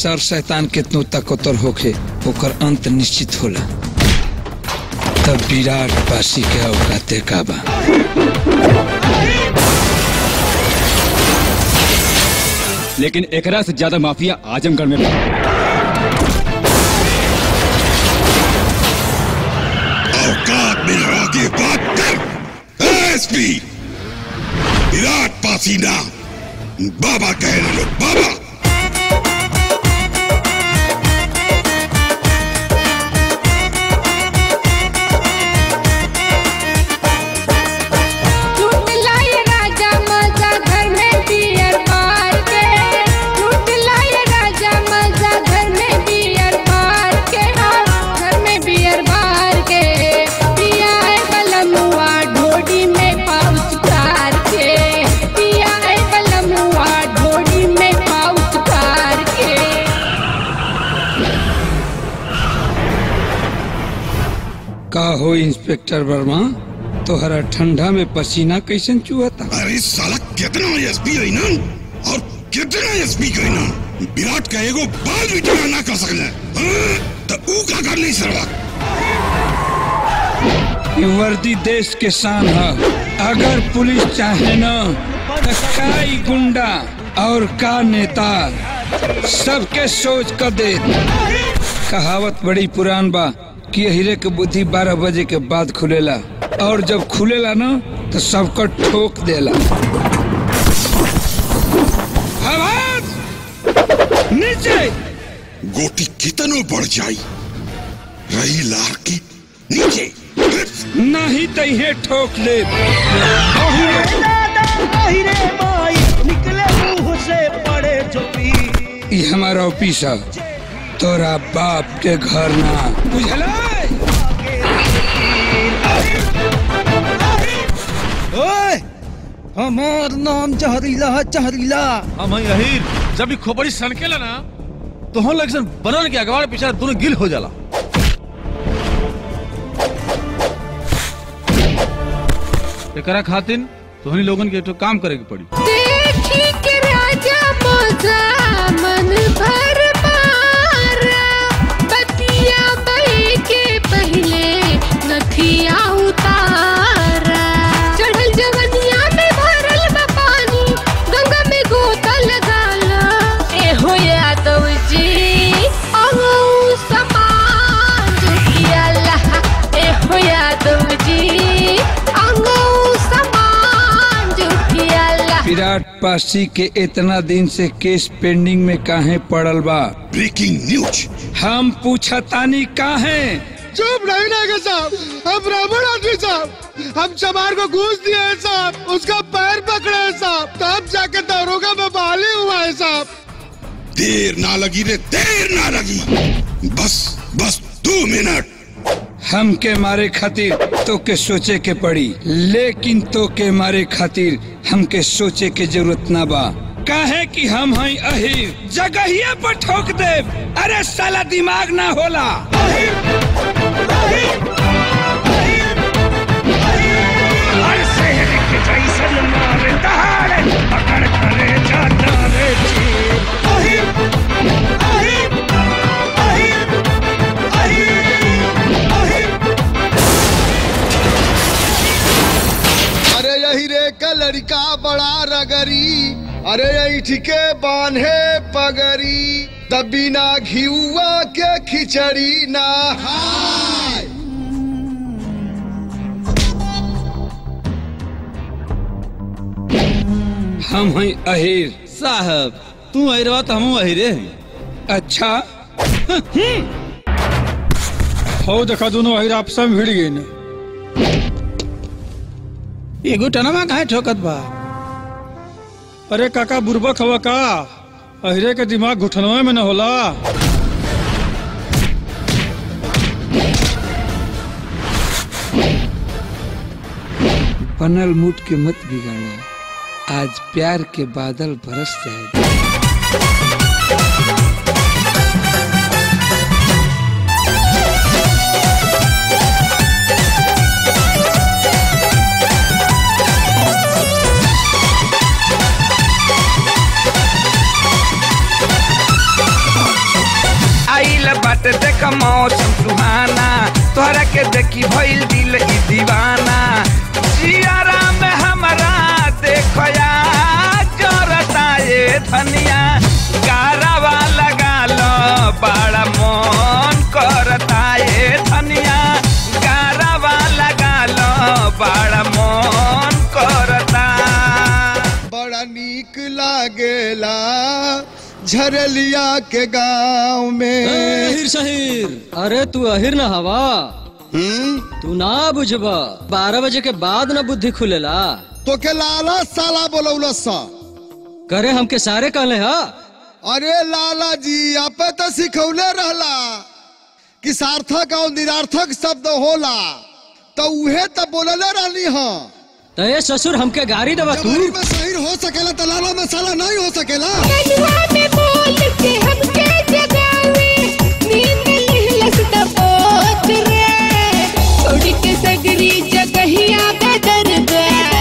सर शैतान कितनो ताकतवर होखे ओकर अंत निश्चित होला तब विराट पासी के औकाते का बा लेकिन एकरा से ज्यादा माफिया आजमगढ़ में बा। औकात में रह के बात कर एसपी विराट पासीना बाबा कह रहे लोग बाबा लूट लाए राजा मजा घर में बियर बार के लूट लाए राजा मजा घर में बियर बार के हाँ घर में बियर बार के पिया है कलमुआ ढोडी में पाउच कार के पिया है कलमुआ ढोडी में पाउच कार के का हो इंस्पेक्टर वर्मा तोहरा ठंडा में पसीना कैसन चुहता अरे साला कितना एसपी है ना और कितना एसपी है ना विराट का एगो बाल भी टेढ़ा ना कर सकले हाँ? तो ऊ का कर नहीं सरवा ये वर्दी देश के शान है अगर पुलिस चाहे न तो काई गुंडा और का नेता सबके सोच कर दे कहावत बड़ी पुरान बा कि हीरे के बुद्धि बारह बजे के बाद खुलेला और जब खुलेला ना तो सबको ठोक देला आवाज नीचे गोटी कितनो बढ़ जाई रही लार के नीचे नहीं तहे ठोक ले निकले मुंह से पड़े चुपी ये हमारा ऑफिस है तोरा बाप के घर ना बुझला ओए हमार नाम जहरीला है जहरीला हम यही जब भी खोपड़ी सनकेला ना तो हम लग बनन के अगवाड़ पीछे दोनों गिल हो जाला एकरा खातिन तोहनी लोगन के एक ठो काम करे के पड़ी देखी के राजा मोजा मन भर मारा बतिया बही के पहले नथिया उतारा चढ़ल जवनिया में भरल बा पानी गंगा में गोता लगाला ए हो यादव जी अगौ समान जुटियाला ए हो यादव जी अगौ समान जुटियाला विराट पासी के इतना दिन से केस पेंडिंग में काहे पड़ल बा ब्रेकिंग न्यूज हम पूछतानी काहे चुप नहीं रहेगा साहब हम ब्राह्मण आदमी साहब हम चमार को घूस दिए हैं साहब उसका पैर पकड़े हैं साहब तब जाके दारोगा में बहाली हुआ है साहब देर ना लगी रे देर ना लगी बस बस दो मिनट हम के मारे खातिर तो के सोचे के पड़ी लेकिन तो के मारे खातिर हमके सोचे के जरूरत ना बा काहे कि हम हई अहिर जगहिया पर ठोक दे अरे साला दिमाग ना होला अरे यही रे का लड़का बड़ा रगरी अरे यही ठीके बांधे पगरी तभी ना घियुआ के खिचड़ी ना खाए हम हई अहिर साहब तू अहिरवा तो हम अहिरे हैं अच्छा हो देखा दोनों अहिर आपस में भिड़ गई ना एगो टनमा काहे ठोकत बा अरे काका बुरबक हवा का अहिरे के दिमाग घुटनवा में न होला बनल मूड के मत बिगाड़ा आज प्यार के बादल बरस जाए का मौसम सुहाना तोहरा के देखी भइल दिल ई दीवाना जियारा में हमरा देखया जरता ये धनिया गारावा लगा लो बड़ा मन करता ये धनिया गारावा लगा लो बड़ा मन करता बड़ा नीक लागेला झरलिया के गांव में अहिर शहीर अरे तू अहिर न हवा हम्म? तू ना बुझबा बारह बजे के बाद न बुद्धि खुलेला तो के लाला साला बोलौलस सा करे हमके सारे कहले हा अरे लाला जी आपे तो सिखौले रहला कि सार्थक और निरार्थक शब्द होला तो उहे तो बोलले रहली हाँ तो ये ससुर हमके गाड़ी देवा तू जवानी में शहीर हो सकेला तो लाला में साला नहीं हो सकेला कनुआ में बोल के हमके जगावे नींद लिहलस दबोच रे छोड़ के सगरी जगहिया का दर्द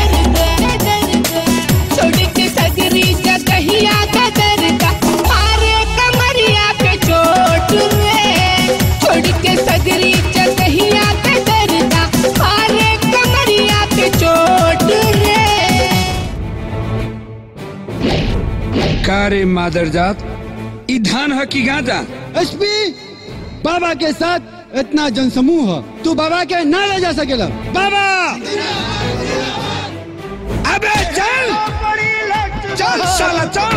छोड़ के सगरी जगहिया का दर्द मारे कमरिया पे चोट रे छोड़ के सगरी जगहिया का दर्द मारे कमरिया पे चोट रे का रे मादरजात ई धान ह की गांजा एसपी बाबा के साथ इतना जनसमूह है तू बाबा के ना ले जा सकेला बाबा अबे चल चल साला चल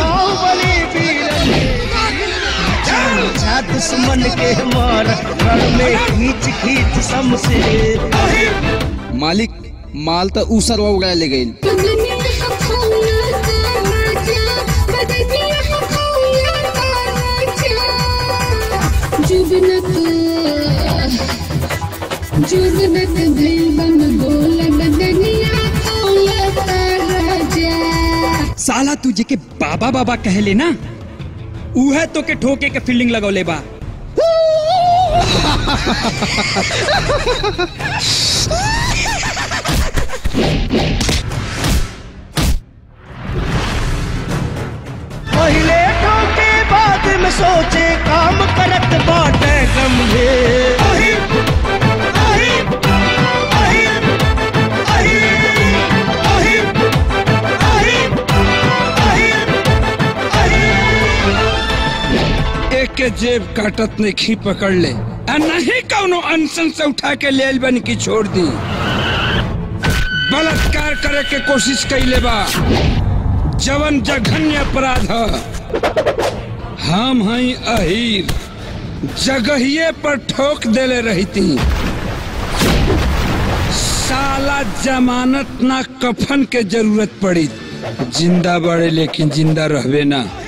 जा दुश्मन के मार रण में खींच खींच समशेर मालिक माल तो ऊसर उड़ा ले गई बदनिया खौला ताजा बदनिया खौला ताजा जुगनत जुगनत भैबम बोल बदनिया खौला ताजा साला तुझे के बाबा बाबा कहले ना उहे तो के ठोके के फील्डिंग लगौले बा पहले ठोके बाद में सोचे काम करत बाटे गंभीर एक के जेब काटत ने खी पकड़ ले आ नहीं कौनो अनशन से उठा के ले आइल बन की छोड़ दी बलात्कार करे के कोशिश कैले बा जवन जघन्य अपराध ह हम हई अहीर जगहिए पर ठोक देले रहती साला जमानत ना कफन के जरूरत पड़ी जिंदा बड़े लेकिन जिंदा रहबे ना